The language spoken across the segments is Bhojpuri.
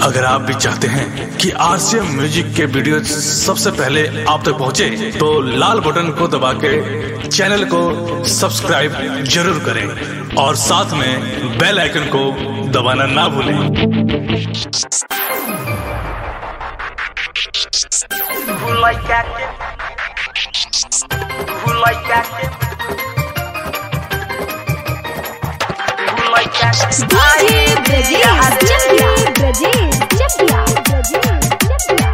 अगर आप भी चाहते हैं कि आरसीएम म्यूजिक के वीडियो सबसे पहले आप तक पहुंचे, तो लाल बटन को दबा के चैनल को सब्सक्राइब जरूर करें और साथ में बेल आइकन को दबाना ना भूलें Who like that? Who like that? Who like that? DJ Brajesh Chapia Brajesh Chapia Brajesh Chapia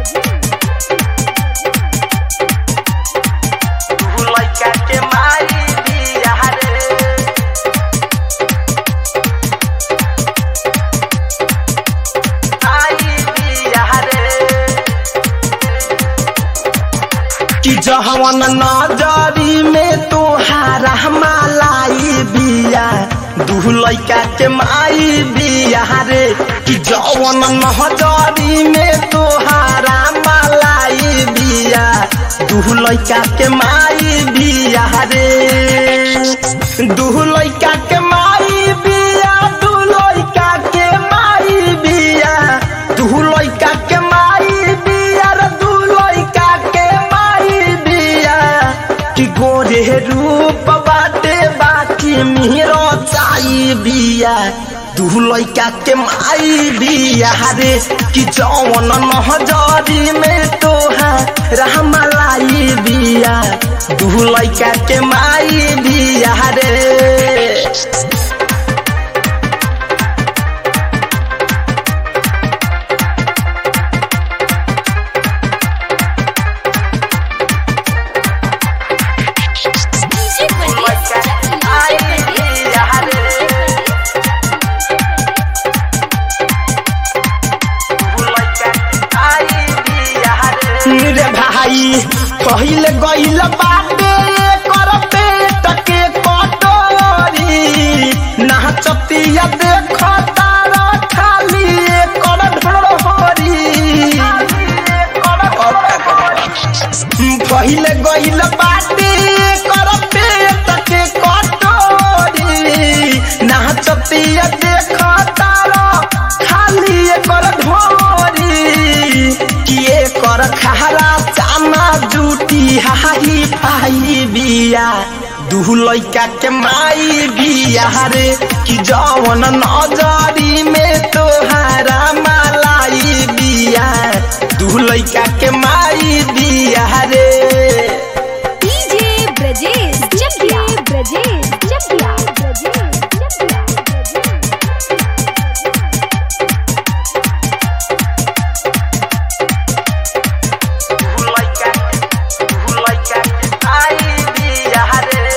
Who like that? के मारी दिया रे आई दिया रे कि जहवन नजरी में तोहारा मालाई बिया दू लैका के माई बिया रे कि जवन नजरी में तोहारा मालाई बिया दू लैका के माई बिया रे दू लैका के माई बिया दू लैका के माई बिया दू लैका के माई बिया रे दू लैका के माई बिया कि गोरे रूप बाटे बाकी मेरो चाई बिया दू लैका के माई बिया रे कि जौन नहजरी में तोहा रहमलाई बिया दू लैका के माई बिया रे DJ Who like Brajesh that? आई दिया रे Who like that? आई दिया रे रे भाई पहिले गइल बाटे कर पेट के कटोरी नाचतिया देख तारा खाली कर ढोरी पहिले गइल बाटे कर पेट के कटोरी नाचतिया देख तारा खाली कर ढोरी किए कर खारा चाना जूटी हाही फाही बिया दू लैका के माई बिया रे कि जवन नजरी में तोहारा मालाई बिया दू लैका के माई बिया रे DJ Brajesh Chapia Brajesh Chapia Brajesh Chapia Who like that? Who like that? आई दिया रे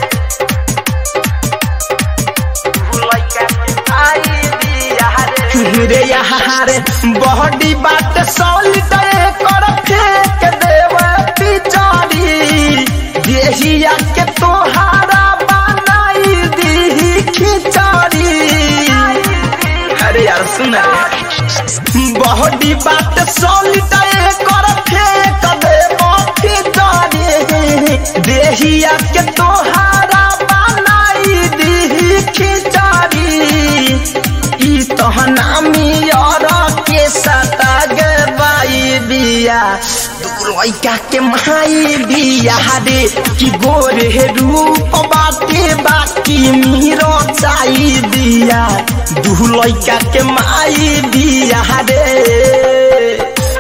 Who like that? आई दिया रे रे यहाँ रे बॉडी बात सॉलिड कर फेंक देव पिचड़ी देहिया के तोहारा बनाई दी खिचड़ी अरे यार सुन बॉडी बात सॉलिड कर फेंक देव पिचड़ी देहिया के तोहारा बनाई दी खिचड़ी ई तहना मियर के सता गवाई बिया दू लैका के माई बिया रे कि गोरे रूप बाटे बाकी मीरो चाई बिया दू लैका के माई बिया रे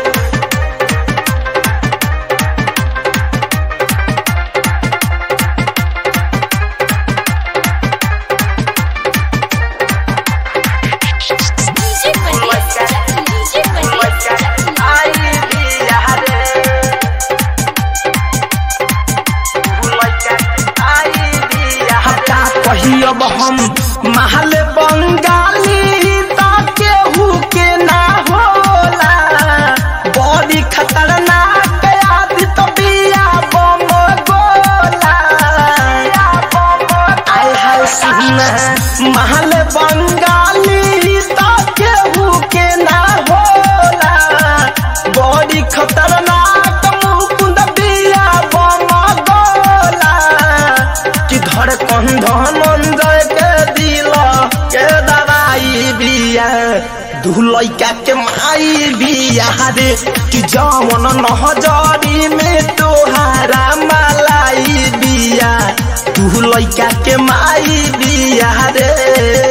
DJ Who like Brajesh that? DJ Who like Brajesh that? आई दिया रे Who like that? आई दिया हटा कहियब हम महल बंगाली ता केहू के ना हो दू लइका के माई बिया रे कि जवन नहजरी में तोहारा मलाई बिया दू लइका के माई बिया रे